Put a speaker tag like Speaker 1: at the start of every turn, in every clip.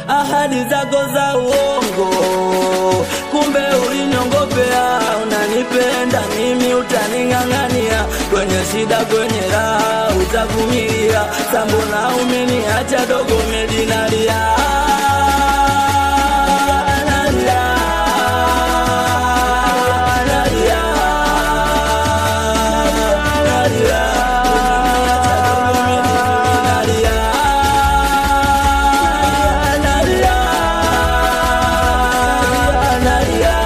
Speaker 1: ahadi zako za uongo, kumbe uliniongopea. Unanipenda mimi, utaning'ang'ania kwenye shida, kwenye raha utavumilia. Sambona umeniacha dogo, medinalia nalia, nalia, nalia, nalia, nalia, nalia,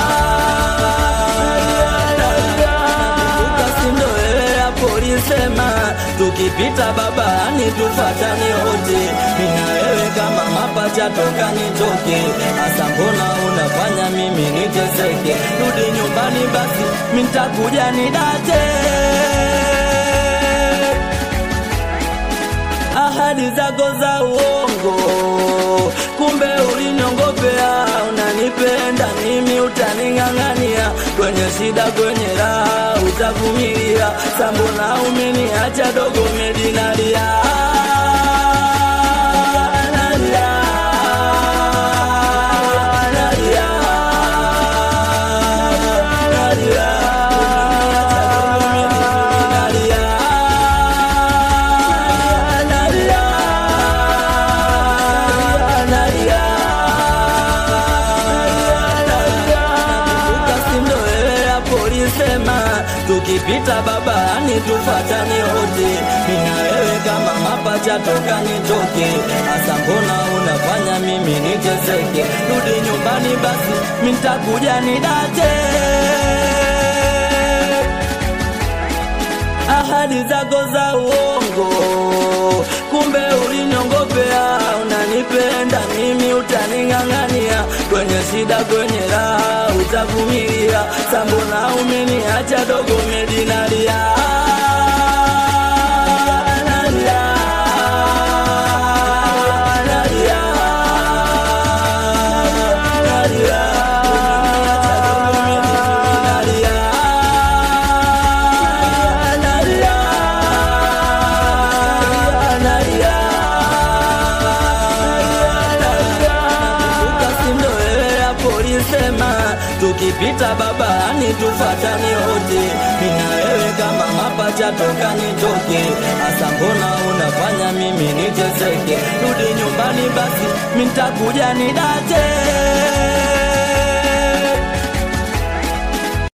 Speaker 1: ukasindo wewe hapo ulisema tukipita babani tufatane wote, mina wewe kama mapacha toka nitoke. Asa mbona unafanya mimi niteseke? Rudi nyumbani basi, mintakuja nidate ahadi zako za uongo, kumbe uliniongopea. Unanipenda mimi, utaning'ang'ania kwenye shida, kwenye raha utavumilia. Sambona umeniacha dogo, medinalia nalia, nalia, nalia, nalia, nalia, ukasindo wewe hapo ulisema tukipita babani tufatane wote, mina wewe kama mapacha toka nitoke. Asa mbona unafanya mimi niteseke? Rudi nyumbani basi, mintakuja nidate ahadi zako za uongo, kumbe uliniongopea. Unanipenda mimi, utaning'ang'ania kwenye shida, kwenye raha utavumilia. Sambona umeniacha dogo, medinalia nalia, nalia, nalia, nalia, nalia, ukasindo wewe hapo ulisema tukipita babani tufatane wote, mina wewe kama mapacha toka nitoke. Asa mbona unafanya mimi niteseke? Rudi nyumbani basi, mintakuja nidate